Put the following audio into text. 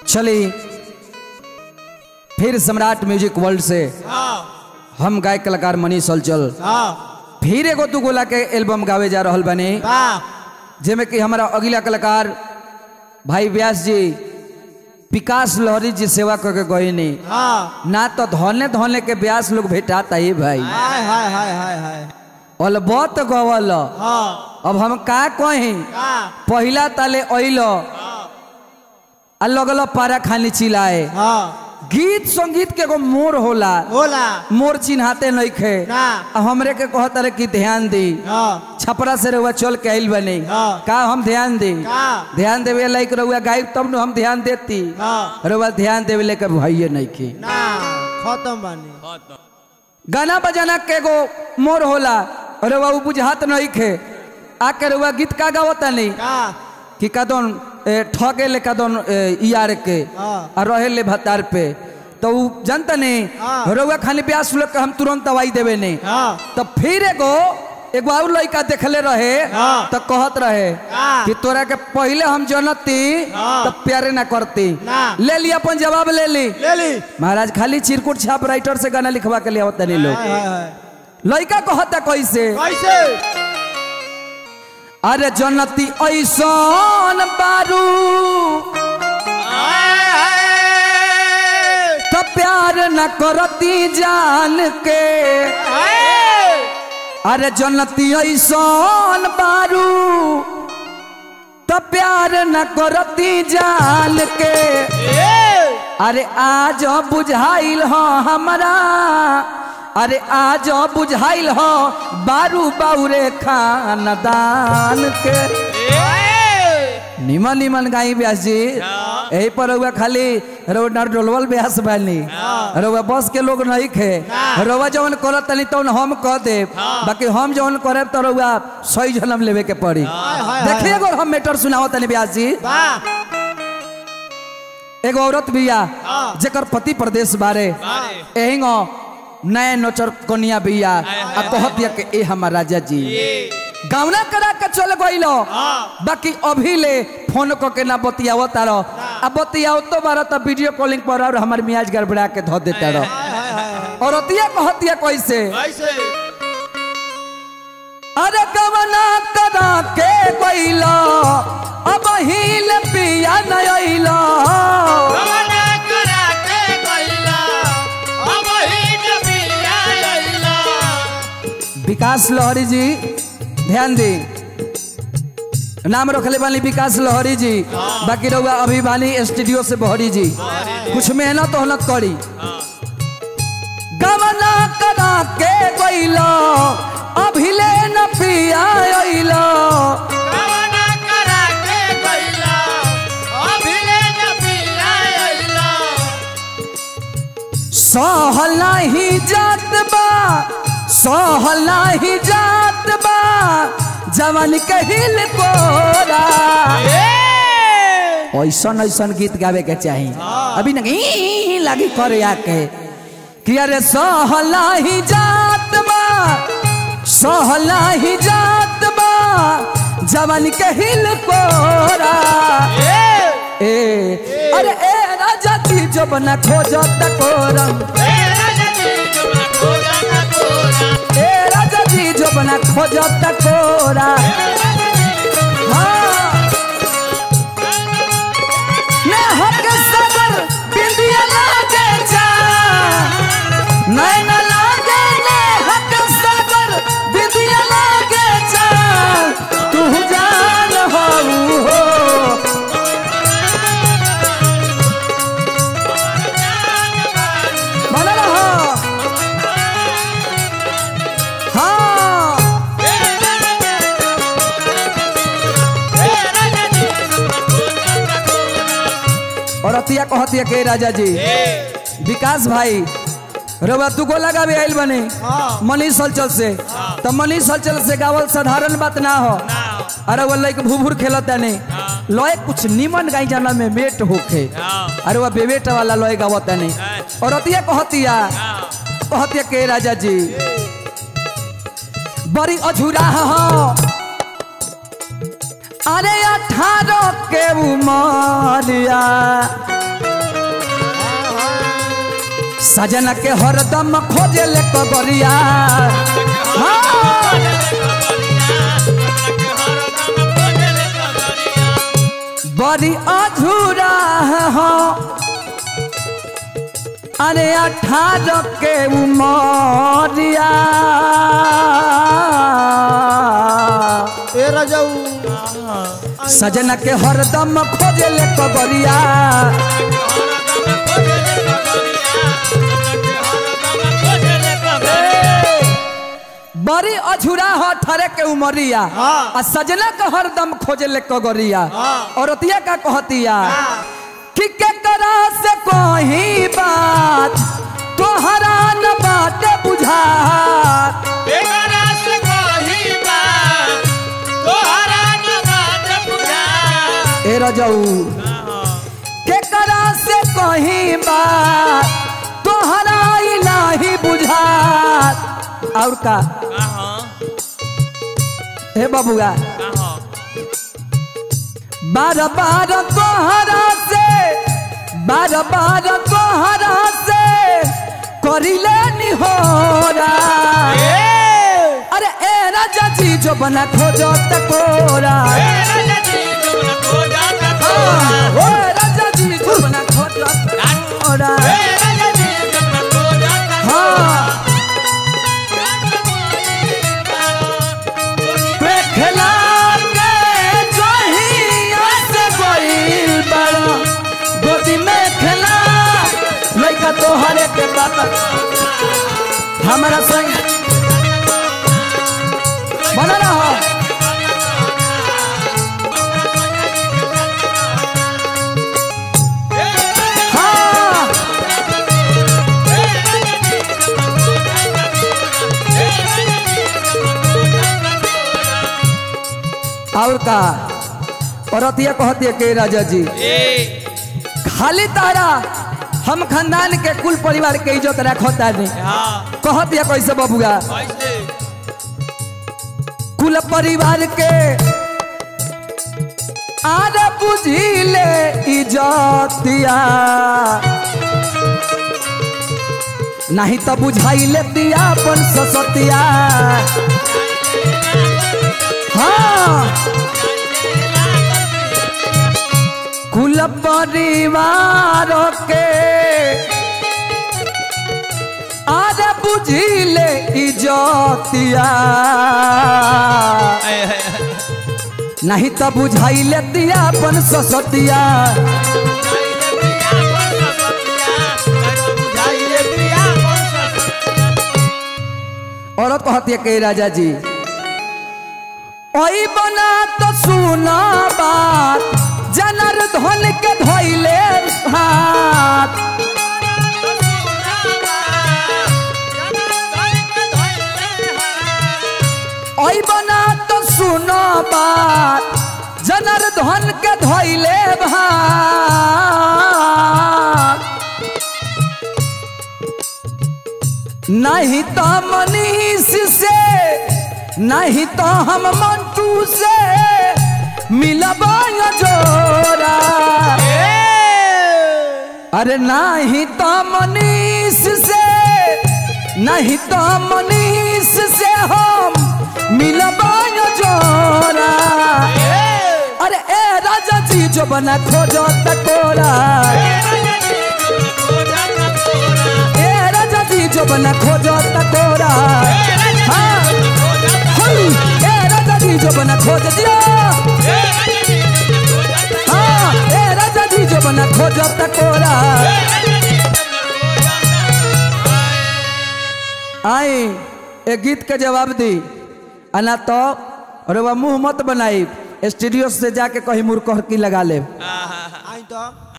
चली फिर सम्राट music world से हाँ हम गायक कलाकार मनीष हलचल हाँ फिर एगो दू गोला के एल्बम गावे जा रहल बनी वाह जेमे कि हमारा अगला कलाकार भाई व्यास जी विकास लहरी जी सेवा करके गए नहीं हाँ ना तो धोने धोने के व्यास लोग भेटाता ही भाई हाय हाय हाय हाय हाय अलबत गवल हाँ अब हम का कही हाँ पहिला ताले अइल आ लगल पारा खानी चिल्लाए हाँ गीत संगीत के एगो मोर होला होला मोर चिन्हाते नहीं खे ना आ हमरे के कहत रहे कि ध्यान दी हाँ छपरा से रहुआ चल के आइल बने हाँ। का हम ध्यान दी का ध्यान देवे लाइक रहुआ गायब तब न हम ध्यान देती हाँ रहुआ ध्यान देवे लेकर भाइये नहीं की ना खत्म बानी गाना बजाना के एगो मोर होला रहुआ उ बुझात नहीं खे आके रहुआ गीत का गावता नहीं का कि कदन ए, ठगे ले कदन ए, यार के हाँ। आ रहे ले भतार पे तो उ जानता नहीं हाँ। रउआ खाली प्यास लोग के हम तुरंत दवाई देवे नहीं हाँ तो फिर एगो एगो और लड़का देखले रहे हाँ। तो कहत रहे हाँ। कि तोरा के पहले हम जनती हाँ। तो प्यारे ना करती ना। ले ली अपन जवाब ले ली ले ली महाराज खाली चिरकुट छाप राइटर से गाना लिखवा के लिए आवता नहीं लोग हाय हाय हाय लड़का कहता कैसे कैसे अरे जनती ऐसन बारू हाय हाय तो प्यार न करती जान के हाय अरे जनती ऐसन बारू तो प्यार न करती जान के ए अरे आज बुझाइल हो हमरा अरे आज बुझाइल हो बारू बाउरे खानदान के निमन निमन गाई व्यास जी यही पर रउआ खाली रउआ डोलवल व्यास बानी रउआ बस के लोग नहीं खे रउआ जवन करत तनी तवन हम कह दे बाकी हम जवन करे तो रउआ सही जन्म लेवे के पड़ी हाय, देखिए एगो हम मैटर सुनाओ तनी व्यास जी वाह एगो औरत बिया हाँ। जेकर पति प्रदेश बारे एहिंगो नए नोचर कनिया बिया आ कहत के ए हमर राजा जी गावना करा के चल गइलो हाँ। बाकी अभी ले फोन क के ना बतियाव तारो आ बतियाव तो बारा त वीडियो कॉलिंग पर और हमर मियाज गड़बड़ा के धो देता रहो हाय हाय हाय और अतिया कहतिया कैसे कैसे अरे गवना करा के गइलो अब हिल पिया न अइलो रवाना करा के गइला अब ही नबिया लैला विकास लहरी जी ध्यान दी नाम रखले बानी विकास लहरी जी बाकी रहुआ अभी बानी स्टूडियो से बहरी जी कुछ मेहनत होनत करी गवना करा के गइलो अभी ले न पिया अइलो रवाना करा के गइला अब ही नबिया लैला सहला ही जात बा सहला ही जात बा जवान कहिल कोरा ऐसन ऐसन गीत गावे के चाही अभी ना ई लगी करे आके कि अरे सहला ही जात बा सहला ही जात बा जवान के हिल कोरा ए अरे ए राजा ती जो बना खोजो तकोरम ए राजा ती जो बना खोजो तकोरा हाँ मैं हक सबर बिंदिया लागे जा नैना लागे ने हक सबर बिंदिया लागे जा तू जान हो हो बना रहो हाँ और अतिया कहतिया के राजा जी विकास भाई रउआ तू को लगा भी आइल बने हाँ। मनीष हलचल से तो मनीष हलचल से गावल साधारण बात ना हो अरे वो लाइक भूभूर खेलता नहीं लॉय कुछ निमन गाई जाना में मेट होखे अरे वो बेवेट वाला लॉय गावता नहीं और अतिया कहतिया कहतिया के राजा जी बड़ी अझुरा हो अरे अठारह के उमरिया सजना के हरदम खोजे ले कबरिया हाँ। बड़ी अधूरा है हो अरे अठारह के उमरिया ए रजऊ सजना के हरदम खोजे ले कबरिया बड़ी अझुरा हो ठरे के उमरिया हाँ। आ सजना के हरदम खोजे ले कगरिया हाँ। औरतिया का कहतिया कि केकरा से कोई बात तोहरा न बात बुझा ए रजऊ केकरा से कोई बात तोहरा इलाही बुझा और का हे बबुआ बार बार तोहरा से बार बार तोहरा से करिले निहोरा अरे ए राजा जी जो बना खोजो तकोरा ओ राजा जी जो बना खोजो तकोरा हाँ खेला के जहिया से गइल बड़ा गोदी में खेला लइका तोहरे के बाबा हमारा संग बना रहो हाँ और का औरतिया कहतिया के राजा जी खाली तारा हम खानदान के कुल परिवार के इज्जत रखता नहीं कहतिया कैसे बबुआ कुल परिवार के आर बुझिले इज्जतिया नहीं तो बुझाइले दिया अपन ससतिया हाँ कुल परिवार के आर बुझिले इज्जतिया नहीं तो बुझाइले दिया अपन ससतिया औरत कहती है के राजा जी ओई बना तो सुना बात जनर धन के धोइले हाथ ओई बना तो सुनो बात जनर धन के धोइले भात नहीं तो मनीष से नहीं तो हम मंटू से मिलबा जोरा अरे नहीं तो मनीष से नहीं तो मनीष से हम मिलबा जोरा अरे ए राजा जी जो बना खोजो तकोरा ए राजा जी जो बना खोजो तकोरा हाँ हुई, ए राजा जी जो बना खोज दिया हाँ ए राजा जी जो बना खोजो तकोरा आई ए गीत के जवाब दी अना तो अरे वह मुंह मत बनाई स्टूडियो से जाके कहीं मुर्ख की लगा ले आई तो